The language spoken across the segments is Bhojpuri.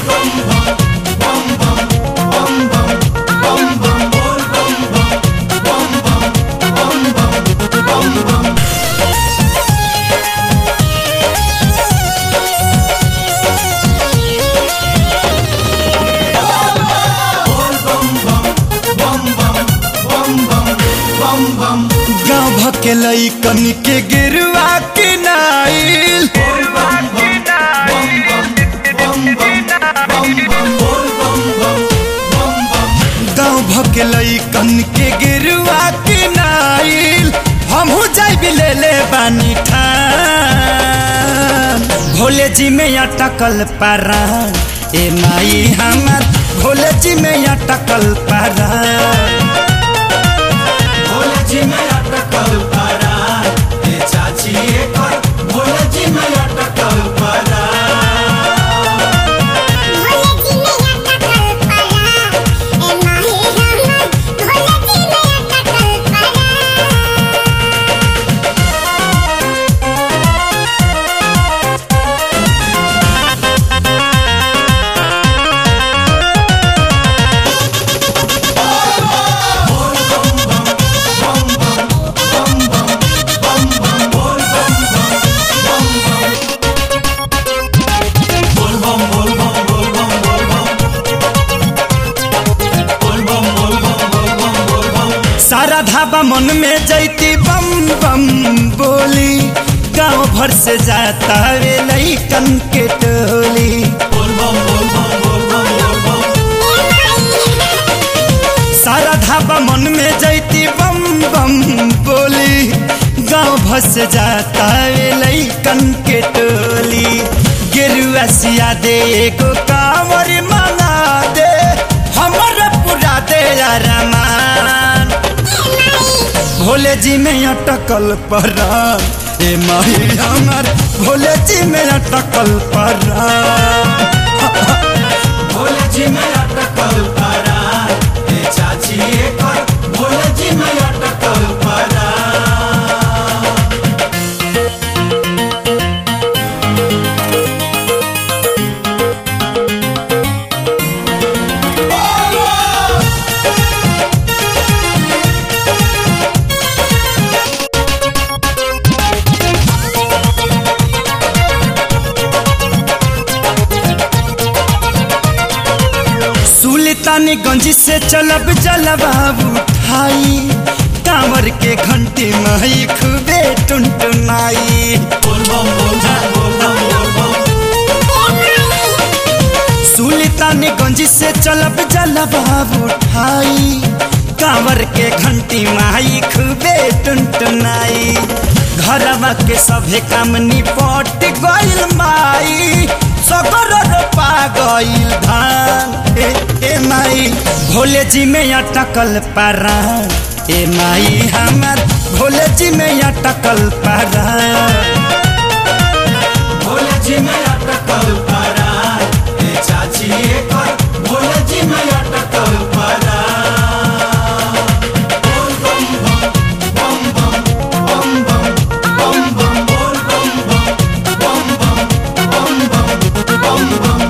गाँव भकेलई कन के गिरुआ के नाइल गाँव भकेलई कन के गिरुआ के नाइल हमहू जाई भी ले ले बानी ठान भोले जी में अटकल पारा ए माई हमर भोले जी में अटकल पारा भोले जी में अटकल पड़ा ए चाची एकर भोले जी में अटकल पड़ा भोले जी में अटकल पड़ा ए माही हमर भोले जी में अटकल पड़ा बोल बम बोल बम बोल बम बोल बम बोल बम बोल बम बोल बम बोल बम सारा धाबा मन में जैती बम बम बोली गांव भर से जाता वे लइकन के टोली बोल बम बोल बम बोल बम बोल बम सारा धाबा मन में जैती बम बम बोली गांव भर से जाता वे लइकन के टोली गेरुआ सिया दे एगो कांवर मंगा दे हमर पूरा दे अरमान भोले जी में अटकल पड़ा ए माही हमर भोले जी में अटकल पड़ा भोले जी में अटकल पड़ा ए चाची एकर भोले जी में अटकल पड़ा सुल्तानगंज से चलब जलवा उठाई कांवर के घंटी माई खूबे टुनटुनाई बोल बम बोल बम बोल बम बोल बम सुल्तानगंज से चलब जलवा उठाई कांवर के घंटी माई खूबे टुनटुनाई घरवा के सभे काम निपट गइल माई सगर रोपा गइल धान ए, ए माई भोले जी में अटकल पारा ए माई हमर भोले जी में अटकल पारा भोले जी में अटकल पड़ा ए चाची एकर भोले जी में अटकल पड़ा बोल बम बम बम बम बम बम बम बम बोल बम बम बम बम बम बम बम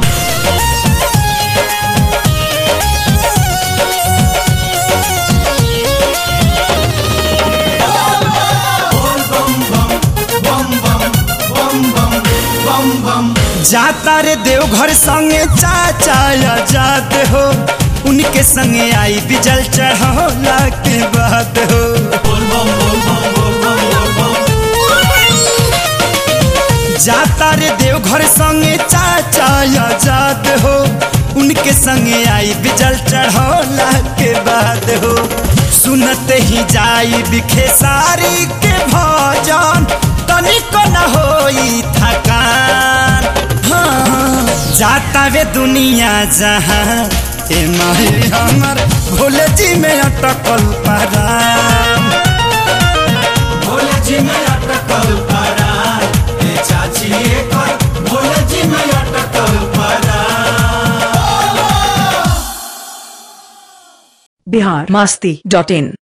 बोल बम बम बम बम बम बम बम बम जाता रे देवघर संगे चाचा आजाद हो उनके संगे आई बिजल चढ़ौला के बाद हो बोल बम बोल बम बोल बम बोल बम जाता रे देवघर संगे चाचा आजाद हो उनके संगे आई बिजल चढ़ौला के बाद हो सुनते ही जाई बिखे सारी के भजन तनिको न होई थकान हाँ, जाता वे दुनिया जहाँ ए माही हमर भोले जी में अटकल परान भोले जी में अटकल पड़ा ए चाची एकर भोले जी में अटकल पड़ा बिहार मास्ती डॉट इन